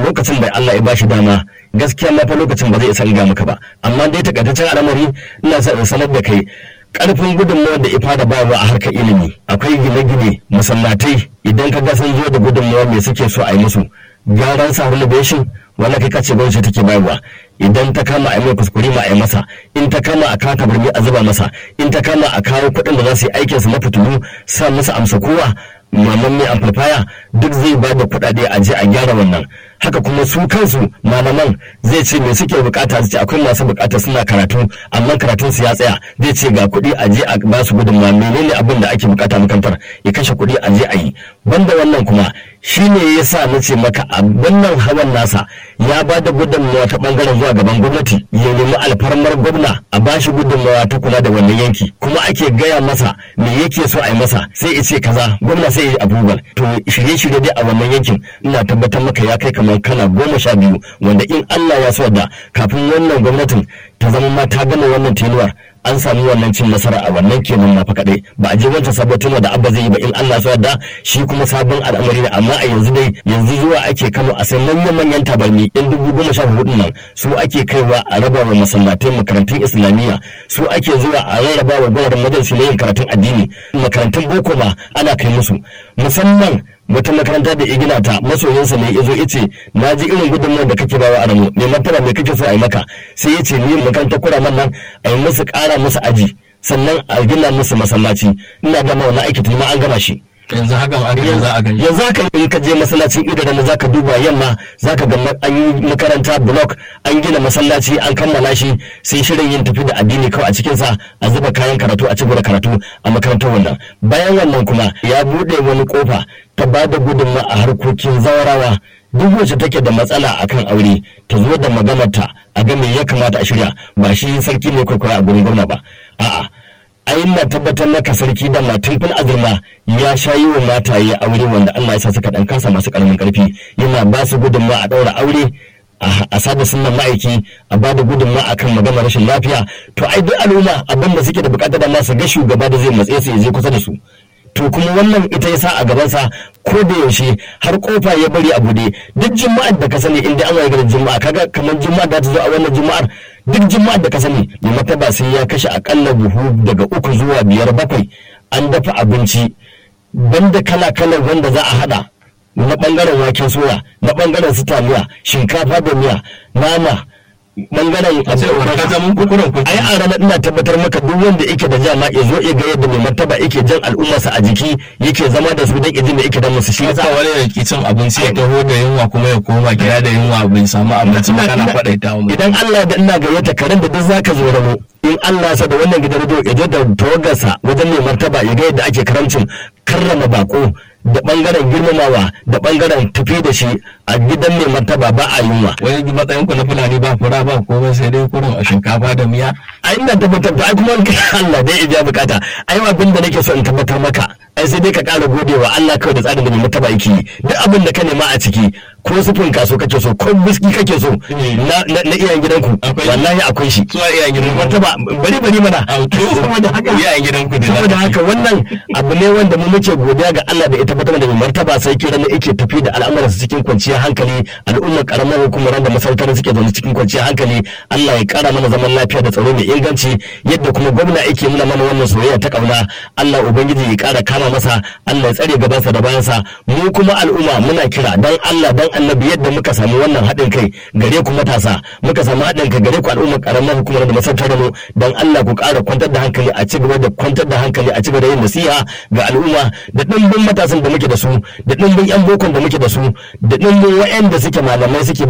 lokacin da Allah ya bashi dama gaskiya ma fa lokacin ba zai isa ga maka ba amma dai takaitaccen al'amari ina sa in sanar da kai karfin gudunmawar da ifa da bawa a harkar ilimi akwai gine-gine masallatai idan ka ga sun zo da gudunmawa me suke so a yi musu gyaran sa renovation wanda kai kace gwamnati take bayarwa idan ta kama a yi mai kuskure ma a yi masa in ta kama a kawo birni a zuba masa in ta kama a kawo kuɗin da za su yi aikin su na fitilu sa masa amsa kowa maman mai amplifier duk zai ba da kuɗaɗe a je a gyara wannan haka kuma su kansu malaman zai ce me suke bukata su ce akwai masu bukata suna karatu amma karatun su ya tsaya zai ce ga kuɗi a je a ba su gudunmawa menene abin da ake bukata makarantar ya kashe kuɗi a je a yi banda wannan kuma shine ya sa na ce maka a wannan hawan nasa ya ba da gudunmawa ta bangaren zuwa gaban gwamnati ya nemi alfarmar gwamna a ba shi gudunmawa ta kula da wannan yanki kuma ake gaya masa me yake so a yi masa sai ya ce kaza gwamna sai ya yi approval to shirye-shirye dai a wannan yankin ina tabbatar maka ya kai kamar kana goma sha biyu wanda in Allah ya so da kafin wannan gwamnatin ta zama ma ta gama wannan tenuwar an sami wannan cin nasara a wannan kenan ma fa kadai ba a je wancan sabon tenuwar da abba zai yi ba in Allah so da shi kuma sabon al'amari ne amma a yanzu dai yanzu zuwa ake Kano a sai manyan manyan tabarmi in dubu goma sha hudu nan su ake kaiwa a raba wa masallatai makarantun islamiyya su ake zuwa a rarraba wa gwamnatin majalisi na yin karatun addini makarantun boko ma ana kai musu musamman wata makaranta da igina ta masoyinsa ne yazo yace na ji irin gudunmawar da kake bawa Adamu me martaba me kake so a yi maka sai yace ni makarantar kuraman nan a yi musu ƙara musu aji sannan a gina musu masallaci ina da ma wannan aiki tun ma an gama shi yanzu haka ba aka za a gani yanzu haka in ka je masallacin idara za ka duba yamma za ka ga an yi makaranta block an gina masallaci an kammala shi sai shirin yin tafi da addini kawai a cikin sa a zuba kayan karatu a cikin karatu a makarantar wannan bayan wannan kuma ya bude wani kofa ta ba da gudunma a harkokin zawarawa duk wacce take da matsala akan aure ta zo da maganarta a ga me ya kamata a shirya ba shi sarki ne kwaikwaya a gurin gwamna ba a'a ai na tabbatar maka sarki da matin fil azurma ya sha yi wa mataye aure wanda Allah ya sa suka dan kasa masu karamin karfi yana ba su gudunma a daura aure a sada sunan ma'aiki a ba da gudunma akan magana rashin lafiya to ai duk al'umma abin da suke da bukatar da masu ga shugaba da zai matse su ya je kusa da su to kuma wannan ita ya sa a gabansa ko da yaushe har kofa ya bari a bude duk juma'ar da ka sani inda an waye garin juma'a kaga kamar juma'a da ta zo a wannan juma'ar duk juma'ar da ka sani mai mataba sai ya kashe akalla buhu daga uku zuwa biyar bakwai an dafa abinci banda kala kalar wanda za a hada na bangaren waken soya na bangaren su taliya shinkafa da miya nama bangaren ai a ranar ina tabbatar maka duk wanda yake da jama ya zo ya ga yadda mai martaba yake jan al'ummarsa a jiki yake zama da su dan izin da yake da musu shi yasa wani da ke cin abinci ya taho da yunwa kuma ya koma gida da yunwa bai samu abinci ba kana faɗaita mu idan Allah da ina gayyata karen da duk zaka zo ramo in Allah sa da wannan gidan radio ya je da tawagarsa wajen mai martaba ya ga yadda ake karamcin karrama bako da bangaren girmamawa da bangaren tafi da shi a gidan mai martaba ba a yunwa. Wani matsayin ku na fulani ba fura ba komai sai dai kurin a shinkafa da miya. A ina tabbatar da ai kuma Allah dai ya bukata. Ai abin da nake so in tabbatar maka. Ai sai dai ka ƙara godewa Allah kawai da tsarin da mai martaba yake yi. Duk abin da ka nema a ciki ko sufin kaso kake so ko biski kake so na iyayen gidanku wallahi akwai shi. Suwa iyayen gidanku. Martaba bari bari mana. Saboda haka iyayen gidanku da Saboda haka wannan abu ne wanda mu muke godiya ga Allah da ya tabbatar da mai martaba sai kiran da yake tafi da al'amuransa cikin kwanciyar hankali al'ummar karamar hukumar da masarautar suke zaune cikin kwanciyar hankali Allah ya kara mana zaman lafiya da tsaro mai inganci yadda kuma gwamna yake nuna mana wannan soyayya ta kauna Allah ubangiji ya kara kama masa Allah ya tsare gabansa da bayansa mu kuma al'umma muna kira dan Allah dan annabi yadda muka samu wannan haɗin kai gare ku matasa muka samu haɗin kai gare ku al'ummar karamar hukumar da masarautar da mu dan Allah ku kara kwantar da hankali a ci gaba da kwantar da hankali a ci gaba da yin nasiha ga al'umma da dimbin matasan da muke da su da dimbin yan bokon da muke da su da dimbin wa'anda suke malamai suke